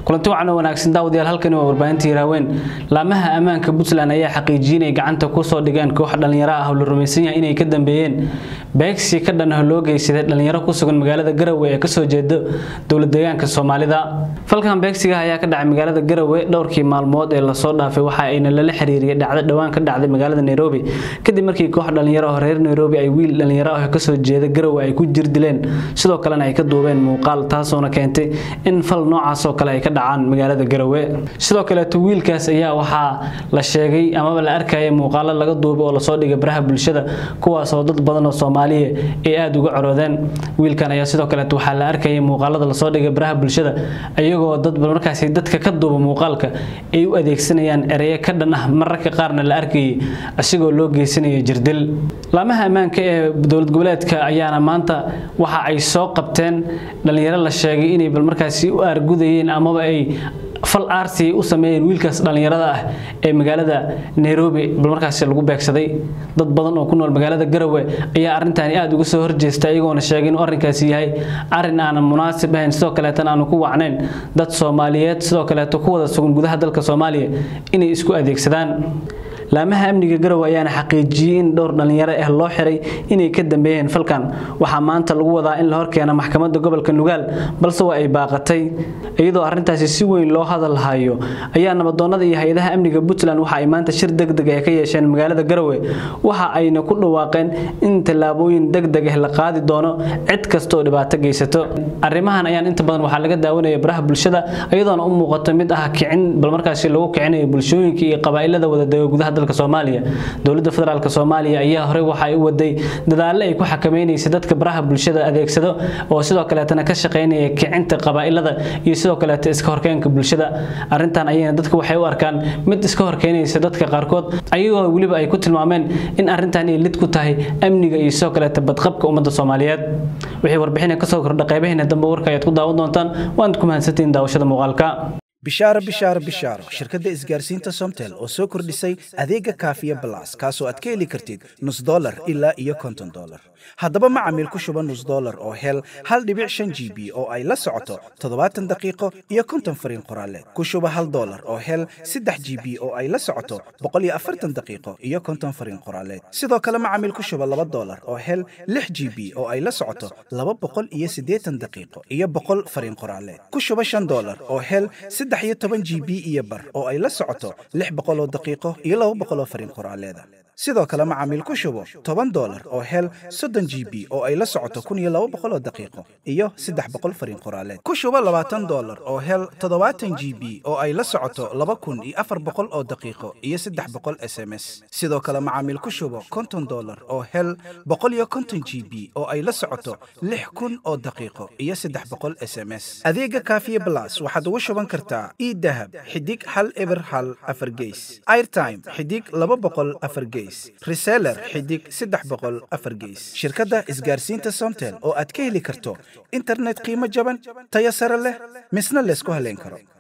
kulanti wacan oo wanaagsan daawadayaal halkani waa warbaahinta hiraaweyn laamaha ammaanka puntland ayaa xaqiijiyinay gacanta kusoo dhigeen koox dhallinyaro ah oo la rumaysan yahay inay ka dambeeyeen beegsi ka dhan ah loo geysaday dhallinyaro ku sugan magaalada garowe ee kasoo jeeda dowlad deegaanka soomaalida falkan beegsiga ayaa ka dhacay magaalada garowe dhowrkii maalmood ee lasoo dhaafay waxa ayna lala xiriiriyay dhacdo dhowaan ka dhacday magaalada nairobi kadib markii koox dhallinyaro oo reer nairobi ay wiil dhallinyaro ah kasoo jeeda garowe ay ku jir dileen sidoo kalena ay ka duubeen muuqaal taasoona keentay in fal noocaas oo kale ay ka dhacaan magaalada garowe sidoo kaleeto wiilkaas ayaa waxaa la sheegay amaba la arkaya muuqaalo laga duubay oo lasoo dhigay baraha bulshada kuwaasoo dad badan oo soomaaliya ay aada uga coroodeen wiilkan ayaa sidoo kaleeto waxaa la arkayay muuqaalada lasoo dhigay baraha bulshada iyagoo dad markaasi dadka ka duuba muuqaalka ay u adeegsanayaan ereyo ka dhan ah mararka qaarna la arkayay asigoo loo geysanayo jirdil laamaha ammaanka ee dowlad goboleedka ayaana maanta waxa ay soo qabteen dhallinyaro la sheegay inay bal markaasi u aargudayeen amaba ay fal aarsi u sameeyeen wiilkaas dhallinyarada ah ee magaalada nairobi bal markaasi lagu beegsaday dad badan oo ku nool magaalada garowe ayaa arrintaani aada uga soo horjeesta iyagoona sheegay inuu arrinkaasi yahay arrin aanan munaasib ahayn sidoo kaleetana aanu ku wacnayn dad soomaaliyeed sidoo kaleeto ku wada sugan gudaha dalka soomaaliya inay isku adeegsadaan laamaha amniga garowe ayaana xaqiijiyey in dhowr dhallinyaro ah loo xiray inay ka dambeeyeen falkan waxaa maanta lagu wadaa in la horkeena maxkamadda gobolka nugaal balse waa ay baaqatay iyadoo arrintaasi si weyn loo hadal hayo ayaa nabadoonnada iyo hay-adaha amniga puntland waxa ay maanta shir degdeg ah ka yeesheen magaalada garowe waxa ayna ku dhawaaqeen in tallaabooyin degdeg ah la qaadi doono cid kasta oo dhibaato geysato arrimahan ayaan inta badan waxaa laga daawanaya baraha bulshada iyadoona u muuqato mid ah kicin bal markaasi lagu kicinayo bulshooyinka iyo qabaa'ilada wadadega gudaha dalka soomaaliya dowladda federaalk soomaaliya ayaa horey waxa ay u waday dadaallo ay ku xakameynaysa dadka baraha bulshada adeegsado oo sidoo kaleetana ka shaqaynaya kicinta qabaa'ilada iyo sidoo kaleeta iska horkeenka bulshada arrintan ayayna dadka waxay u arkaan mid iska horkeynaysa dadka qaarkood ayagoo weliba ay ku tilmaameen in arrintan ay lid ku tahay amniga iyo sidoo kaleeta badqabka ummadda soomaaliyeed wixii warbixina kasoo kordha qaybaheena dambe warka ayaad ku daawan doontaan waanad ku mahadsantihiin daawashada muuqaalka bishaaro bishaaro bishaaro shirkadda isgaarsiinta somtel oo soo kordhisay adeega kaafiya balas kaasoo aad ka heli kartid nus dolar ilaa iyo konton dolar haddaba macamiil ku shuba nus dolar oo hel hal dhibic shan g b oo ay la socoto toddobaatan daqiiqo iyo konton fariin qoraaleed ku shuba hal dolar oo hel saddex g b oo ay la socoto boqol iyo afartan daqiiqo iyo konton fariin qoraaleed sidoo kale macamiil ku shuba laba dolar oo hel lix g b oo ay la socoto laba boqol iyo siddeetan daqiiqo iyo boqol fariin qoraaleed ku shuba shan dolar oo hel saddex iyo toban g b iyo bar oo ay la socoto lix boqol oo daqiiqo iyo laba boqol oo fariin qoraaleeda sidoo kale macaamiil ku shubo toban dolar oo hel soddon g b oo ay la socoto kun iyo laba boqol oo daqiiqo iyo saddex boqol fariin qoraaleed ku shubo labaatan dolar oo hel toddobaatan g b oo ay la socoto laba kun iyo afar boqol oo daqiiqo iyo saddex boqol s m s sidoo kale macaamiil ku shubo konton dolar oo hel boqol iyo konton g b oo ay la socoto lix kun oo daqiiqo iyo saddex boqol s m s adeega kaafiye blas waxaad ugu shuban kartaa idahab xidig hal eber hal afar geys airtime xidig laba boqol afar geys reseller xidig saddex boqol afar geys shirkadda isgaarsiinta somtel oo aad ka heli karto internet qiimo jaban tayo sare leh misna laysku haleyn karo